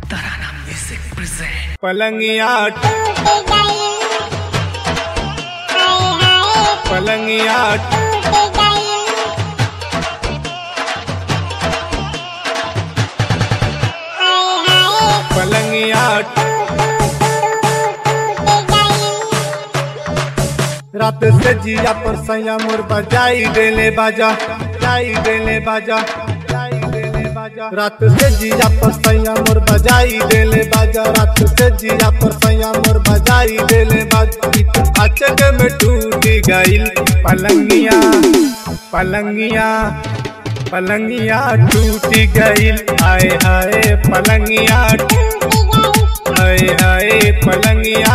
Tarana Music present. पलंगिया पलंगिया पलंगिया रात से जिया पर सैया मोर बजाई देले बाजा जाई देले बाजा जाई देले बाजा रात से जिया पर सैया मोर बजाई देले बाजा रात से जिया पर सैया मोर बजाई देले बाजा अचक में टूटी गईल पलंगिया पलंगिया पलंगिया टूटी गईल आए आए पलंगिया आए आए पलंगिया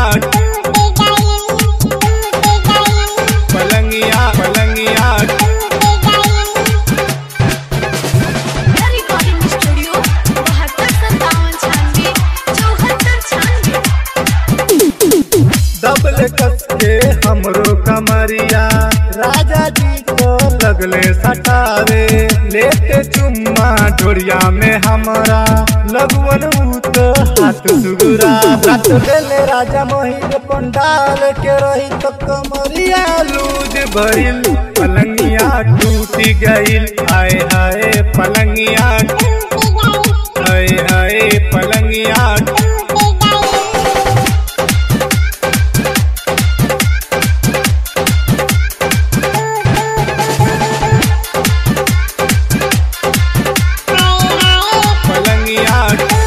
पलंगिया पलंगिया रिकॉर्डिंग स्टूडियो बहत्तर सत्तावन छानवे चौहत्तर छानवे दबल कस के हमरो कमरिया राजा जी को लगले सटावे लेते चुम्मा ढोरिया में हमारा लगवन भूत हाथ सुगुरा हाथ देले राजा मोहित पंडाल के रही तो कमरिया लूज भइल पलंगिया टूटी गइल आए आए पलंगिया आए आए पलंगिया पलंगिया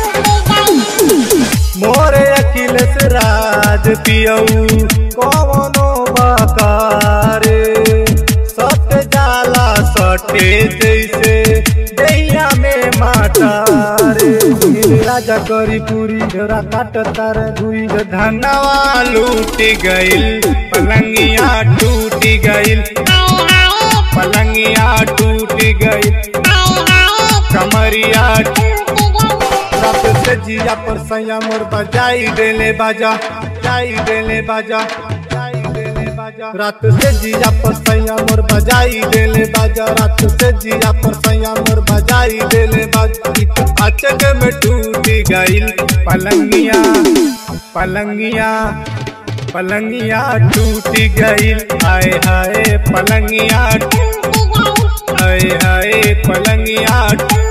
मोरे अखिलेश राज पियऊ कवनो बकारे सट जाला सटे जैसे दैया में माटारे नील राजा करी पूरी घरा काट तार दुई धनवा लूटी गइल पलंगिया टूटी गइल पलंगिया टूटी गइल कमरिया रात से जिया पर सैया मोर बजाई देले बाजा जाई देले बाजा जाई देले बाजा रात से जिया पर सैया मोर बजाई देले बाजा रात से जिया पर सैया मोर बजाई देले बाजा अचक में टूटी गइल पलंगिया पलंगिया पलंगिया टूटी गइल आए हाय पलंगिया आए हाय पलंगिया